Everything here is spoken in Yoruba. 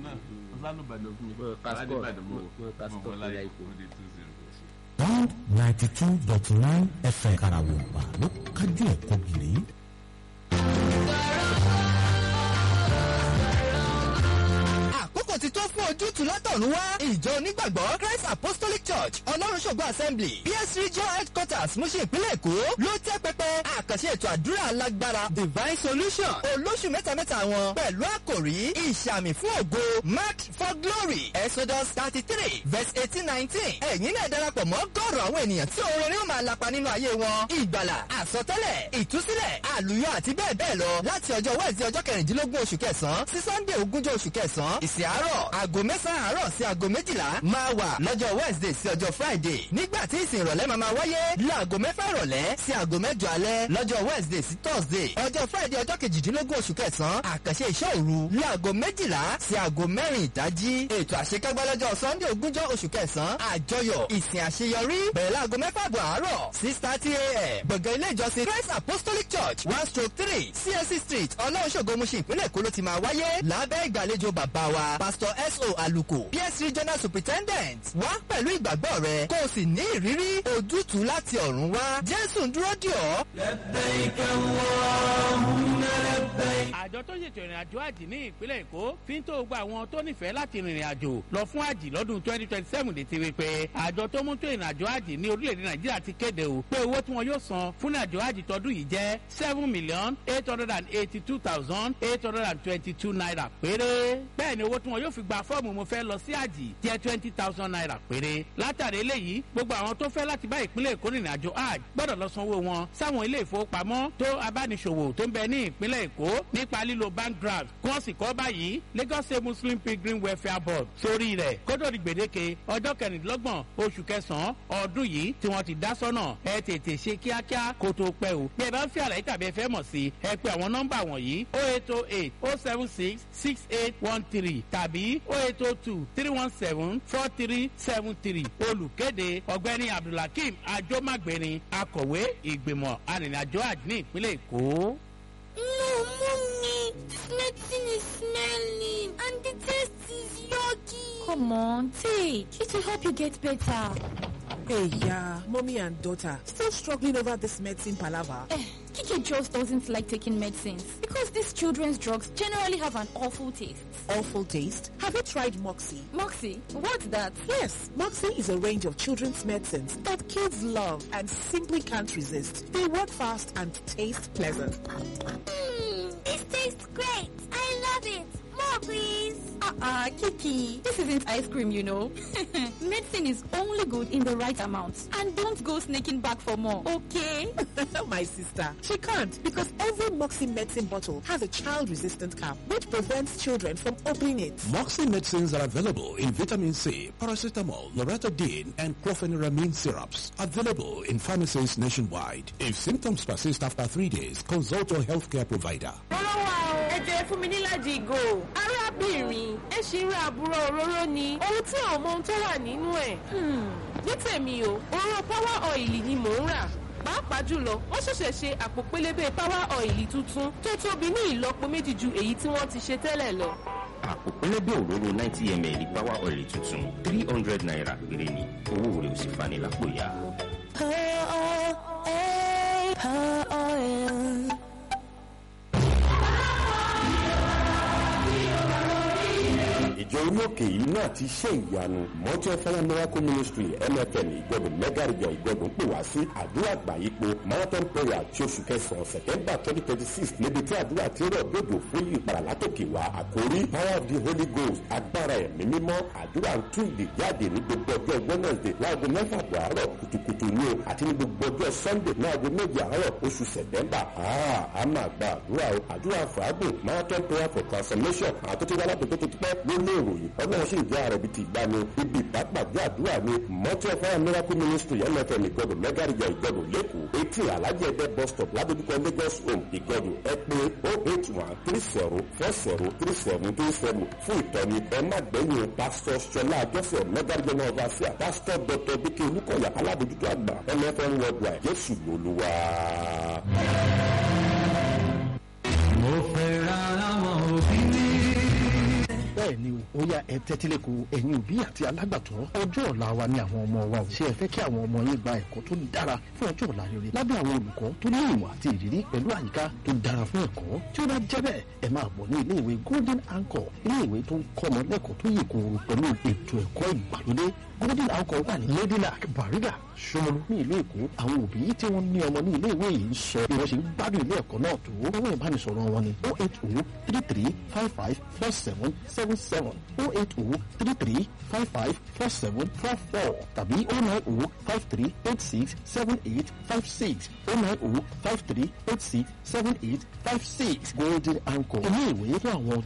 náà ọ̀sánùbàdàn fún mi Mo passport, aládìbàdàn mo mo- mo passport mo lórí láyé ipò. ó di two zero. one ninety two dot nine fm karawompa ló kájú ẹ̀kọ́ gírí. àkókò ti tó fún ojútùú látọ̀run wá ìjọ onígbàgbọ́ christ apostolic church ọlọ́runṣògo assembly ps regional headquarters múṣe ìpínlẹ̀ èkó ló tẹ́ pẹpẹ àkànṣe ètò àdúrà alágbára divine solution olóṣù mẹ́tamẹ́ta wọn pẹ̀lú àkòrí ìṣàmì fún ògo mark for glory exodus thirty three verse eighteen nineteen ẹ̀yin náà darapọ̀ mọ́ gọ́ọ̀rọ̀ àwọn ènìyàn tí oore ni ó máa lapa nínú ayé wọn ìgbàlà àsọtẹ́lẹ̀ ìtúsílẹ̀ àlùyọ àti bẹ́ẹ̀ bẹ́ẹ̀ lọ láti ọjọ́ wẹ́ẹ̀sì ọjọ́ kẹrìndínlógún oṣù kẹsàn-án sí sunday ogúnjọ́ oṣù kẹsàn-án ìsìn àárọ̀ aago mẹ́sàn-án àárọ̀ sí aago méjìlá máa wà lọ́jọ́ wednesday sí ọjọ́ friday nígbà tí ìsìn ìrọ̀lẹ́ máa máa wáyé láago mẹ́fà ìrọ̀lẹ́ sí aago mẹ́jọ alẹ́ lọ́jọ́ wednesday sí thursday ọjọ́ friday ọjọ́ kejìdínlógún oṣù kẹsàn-án àkànṣe iṣẹ́ òru láago méjìlá sí aago mẹ́rin ìdájí ètò àṣekágbá lọ́jọ́ sunday ogúnjọ́ oṣù kẹsàn-án àjọyọ̀ ìsìn àṣeyọrí bẹ̀rẹ̀ láago mẹ́fà àbọ̀ àárọ̀ six thirty a.m. gbọ̀ngàn ilé ìjọsìn christ apostolic church one stroke three csc street ọlọ́ọ̀ṣọ́gbó muṣin ìpínlẹ̀ èkó ló ti máa wáyé lábẹ́ ìgbàlejò bàbá wa pastor so aluko ps regional superintendent wá pẹ̀lú ìgbàgbọ́ rẹ kó o sì ní ìrírí ojútùú láti ọ̀run wá jésù ń dúró dì ọ́. àjọ tó ṣètò ìrìn àjò àjì ní ìpínlẹ̀ èkó fi ń tó gba àwọn tó nífẹ̀ẹ́ láti rìnrìn àjò lọ fún àjì lọ́dún twenty twenty seven lè ti rí pé àjọ tó mú tó ìrìn àjò àjì ní orílẹ̀-èdè nàìjíríà ti kéde o pé owó tí wọn yóò san fún ìrìn àjò àjì tọdún yìí jẹ́ seven million eight hundred and eighty two thousand eight hundred and twenty two naira péré bẹ́ẹ̀ ni owó tí wọn yóò fi gba fọ́ọ̀mù mo fẹ́ lọ sí àjì jẹ́ twenty thousand naira péré látàrí eléyìí gbogbo àwọn tó fẹ́ láti bá ìpínlẹ̀ èkó rìnrìn àjò àjì gbọ́dọ̀ lọ sanwó wọn sáwọn ilé ìfowópamọ́ tó abániṣòwò tó ń bẹ ní ìpínlẹ̀ èkó nípa lílo bank draft kí wọ́n sì kọ́ báyìí lagos state muslim pilgrim welfare board sórí rẹ̀ kótó di gbèdéke ọjọ́ kẹrìndínlọ́gbọ̀n oṣù kẹsàn-án ọdún yìí tí wọ́n ti dá sọ́nà ẹ tètè ṣe kíákíá kó tó pẹ́ o bí ẹ bá ń fi àlàyé tàbí ẹ fẹ́ mọ̀ sí ẹ pé àwọn nọ́mbà wọ̀nyí o eight o eight o seven six six eight one three tàbí o eight o two three one seven four three seven three olùkéde ọ̀gbẹ́ni abdulhakeem ajomagbeni akọ̀wé ìgbìmọ̀ arìnrìnàjò àjò ní ìpínlẹ̀ èkó. No, mommy, this medicine is smelling and the taste is yucky. Come on, take. It will help you get better. Hey, yeah, mommy and daughter still struggling over this medicine palaver. Eh, Kiki just doesn't like taking medicines because these children's drugs generally have an awful taste. Awful taste. Have you tried Moxie? Moxie, what's that? Yes, Moxie is a range of children's medicines that kids love and simply can't resist. They work fast and taste pleasant. Mmm, this tastes great. I love it. More, please. Uh-uh, Kiki. This isn't ice cream, you know. Medicine is only good in the right amount. And don't go sneaking back for more, okay? My sister, she can't because every Moxie medicine bottle has a child-resistant cap which prevents children from opening it. Moxie medicines are available in vitamin C, paracetamol, loratadine, and chlorpheniramine syrups. Available in pharmacies nationwide. If symptoms persist after three days, consult your healthcare provider. Rọ́rọ́ wa o, ẹ jẹ́ fún mi níláàjì ìgò. Arábìnrin, ẹ ṣì ń ra àbúrò òróró ni. Ohun tí àwọn ọmọ ohun tó wà nínú ẹ̀. Hmm, Ní tèmi o, òróró power oil ni mò ń rà. Pàápàá jùlọ, wọ́n ṣẹ̀ṣẹ̀ ṣe àpò pélébé power oil tuntun tó tóbi ní ìlọ́po méjì ju èyí tí wọ́n ti ṣe tẹ́lẹ̀ lọ. àpò pẹlẹbẹ òróró ninety ml power oil tuntun three hundred naira péré ni owó rẹ̀ ò sì fani lápò ya. ìjọ orí òkè yìí náà ti ṣe ìyanu mountain fire miracle ministry mfm ìgbọ̀dọ̀ mẹ́gàrìjà ìgbọ̀dọ̀ ń pè wá sí àdúrà àgbáyípo marathon prayer ti oṣù kẹsàn-án september twenty twenty six níbi tí àdúrà ti rọ̀ gbòdò fún ìpàrà látòkè wá àkórí power of the holy ghost agbára ẹ̀mí mímọ́ àdúrà ń tún ìdè jáde ní gbogbo ọjọ́ wednesday láago mẹ́fà bọ̀ àárọ̀ kùtùkùtù ní o àti ní gbogbo ọjọ́ sunday láago méje àárọ̀ oṣù september a máa gba àdúrà o àdúrà fàágùn marathon prayer for transformation àtúntò wà ládùúgbò tó ti pẹ́ ló ní ìròyìn ọlọ́run sì ń jẹ́ ààrẹ bíi ti ìgbani ibi ìpàpàdé àdúrà ni mọ́tò fire miracle ministry mfm ìgbọ̀dọ̀ mẹ́gàrìjà ìgbọ̀dọ̀ lẹ́kọ̀ọ́ etí alájẹ ẹgbẹ́ bus stop ládojúkọ lagos home ìgbọ̀dọ̀ ẹ pé o eight one three zero four zero three seven three seven fún ìtọ́ni ẹ má gbẹ̀yìn pastor sọlá àjọsẹ̀ mẹ́gàrìjà náà bá sí à pastor dr bíkẹ́ olùkọ́yà alábòjútó àgbà mfm worldwide jésù lolúwa. mo fẹ́ ra àwọn òbí mi. bẹ́ẹ̀ ni o ó yá ẹ tẹ́tílẹ̀kọ ẹ̀yin òbí àti alágbàtọ́ ọjọ́ ọ̀la wa ni àwọn ọmọ wa ò ṣe ẹ fẹ́ kí àwọn ọmọ yín gba ẹ̀kọ́ tó dára fún ọjọ́ ọ̀la rere lábẹ́ àwọn olùkọ́ tó ní ìmọ̀ àti ìrírí pẹ̀lú àyíká tó dára fún ẹ̀kọ́ tí ó bá jẹ́ bẹ́ẹ̀ ẹ máa bọ̀ ní ilé ìwé golden anchor ilé ìwé tó ń kọ́ ọmọ lẹ́kọ̀ọ́ tó yè kooro pẹ̀lú ètò ẹ̀kọ́ ìgbàlódé golden anchor wà ní ladylak bariga Ṣómólú ní ìlú Èkó àwọn òbí tí wọ́n ní ọmọ ní ilé ìwé yìí ń sọ bí wọ́n ṣe ń gbádùn ilé ẹ̀kọ́ náà tó owó ìbánisọ̀rọ̀ wọn ni oh eight oh three three five five four seven seven seven oh eight oh three three five five four seven four four tàbí oh nine oh five three eight six seven eight five six oh nine oh five three eight six seven eight five six golden anchor ilé ìwé fún àwọn